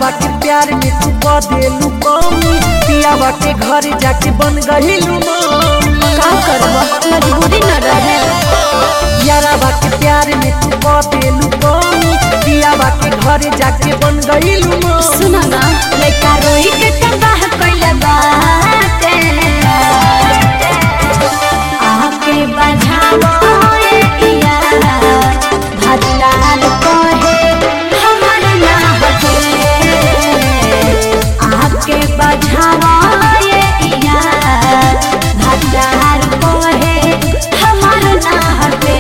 यारावा के प्यार में तू क देलू कमी पियावा के घर जाके बन गहिलू मामी का करब मजबूरी न रहे यारावा के प्यार में तू क देलू कमी पियावा के घर जाके बन गहिलू मामी सुना ना लइका रोई के तबाह कइले बाटे आके बजावो ए इया भजलाल कहे हमर ना हटे आके बजावो ए इया भजलाल कहे हमर ना हटे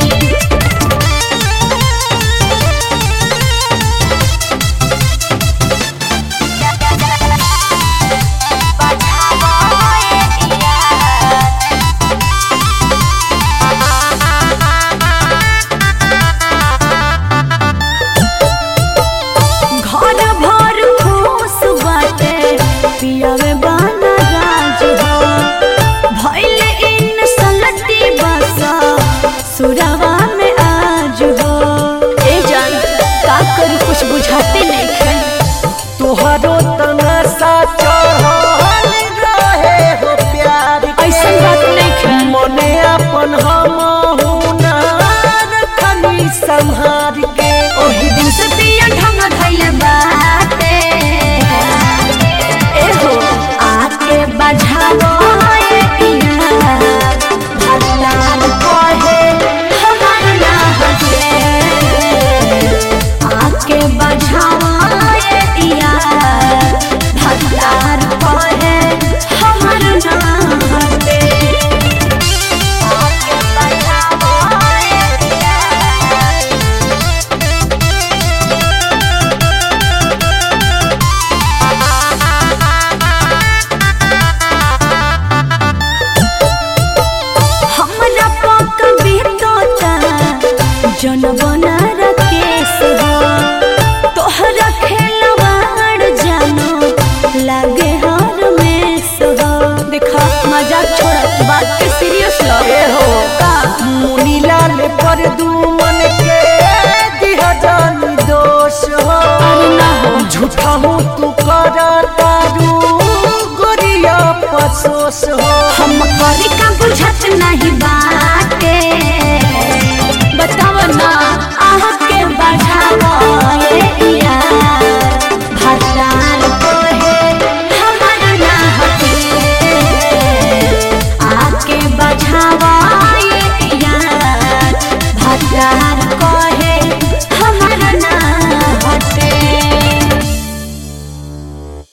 घर भर खुश बाटे पियावे बाना राज हो भइल इन सलती बसा सुरवा में आज हो ए जान का करी कुछ बुझाते नहीं खे तोहरो तमाशा चढ़ल रहे हो प्यार के। ऐसन बात नहीं खे मने अपन हम रखनी संहार के ओही दिन से पिया ढंग धइले बाटे ए हो आके बजावो ए पिया भगलाल कहे हमर ना हटे आके बजावो ए पिया भगलाल कहे हमर ना हटे आके बजावो ए पिया हमरा पक बीतोता जनबना रकेश हो तोहरा खेलवाड़ जानो लागे हर में हो देखा मजाक छोड़ बात के सीरियस लो ए हो का मुनीलाल पर दुमन के दिहा जानी दोष हो अरे ना हो झूठा हूँ तू करा तारू गोरिया पसोस हो हम करी